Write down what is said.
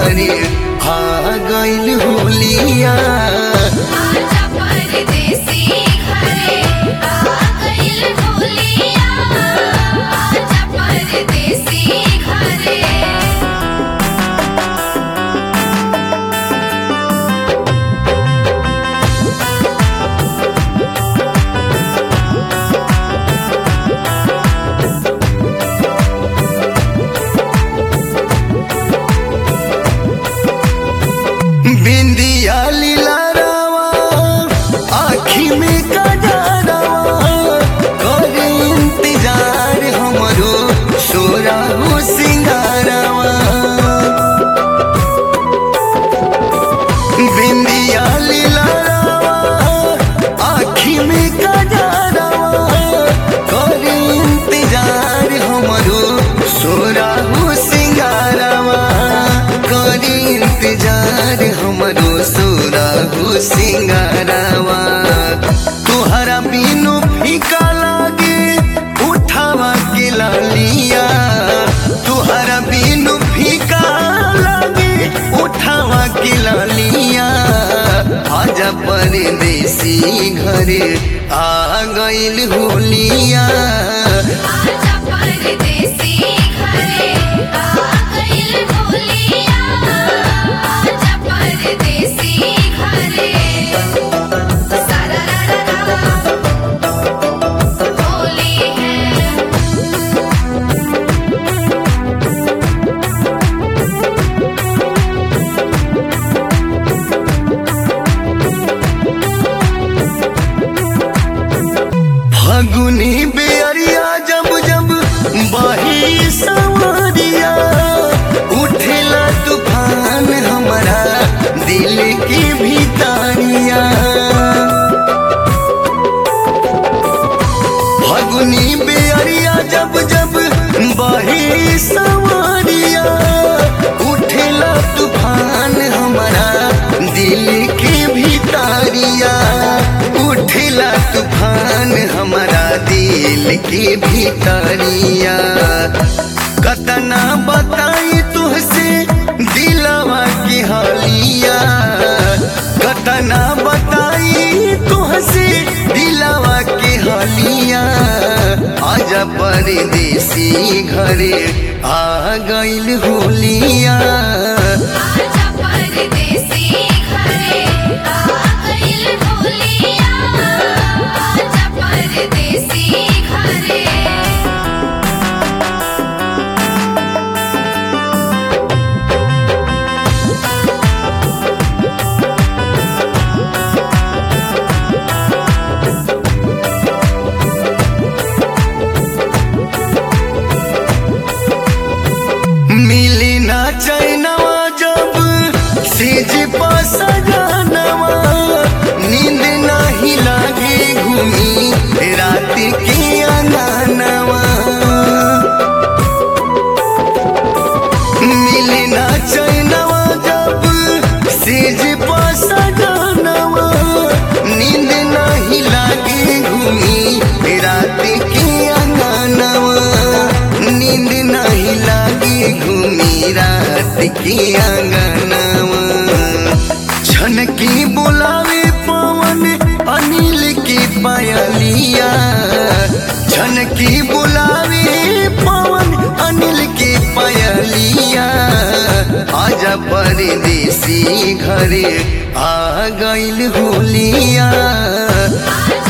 घरे आ गइल होलिया आजा परदेसी घरे आ गइल होलिया आजा परदेसी घरे बिंदिया लीला रावा आखी में कजरावा करे इंतजार हमरो सोरा हो सिंगारावा बिंदिया लीला रावा आखी में कजरावा करे इंतजार हमरो सोरा हो सिंगारावा करे इंतजार हमरो सोरा हो सिंगारावा तुहरा बिनु फीका लागे उठावा के लालिया तुहरा बिनु फीका लागे उठावा के लालिया आजा परदेसी घरे आ गइल होलिया आजा परदेसी घरे आ गइल होलिया आजा परदेसी घरे सारा रा रा रा होली है फगुनी बेअरिया जब जब बही सवरिया उठेला तूफान हमारा दिल की भीतरिया फगुनी बेअरिया जब जब बही सवरिया उठेला तूफान हमारा दिल के भीतरिया उठेला तूफान हमारा दिल के भीतरिया कतना बताई तुहसे दिलवा की हालिया कतना बताई तुहसे दिलवा की हालिया आजा परदेसी घरे आ गइल होलिया आजा परदेसी घरे आ गइल होलिया आजा परदेसी घरे मिली ना चैनवा जब सेज पास जानवा नींद नहीं लागे घूमी रात के अंगनवा मिली ना चैनवा जब सेज पास जानवा नींद नहीं लागे घूमी रात के अंगनवा नींद नहीं लागे घूमी रात के अंगनवा छन की बुलावे पवन अनिल की पायलिया छन की बुलावे पवन अनिल की पायलिया आजा परदेसी घरे आ गइल होलिया आजा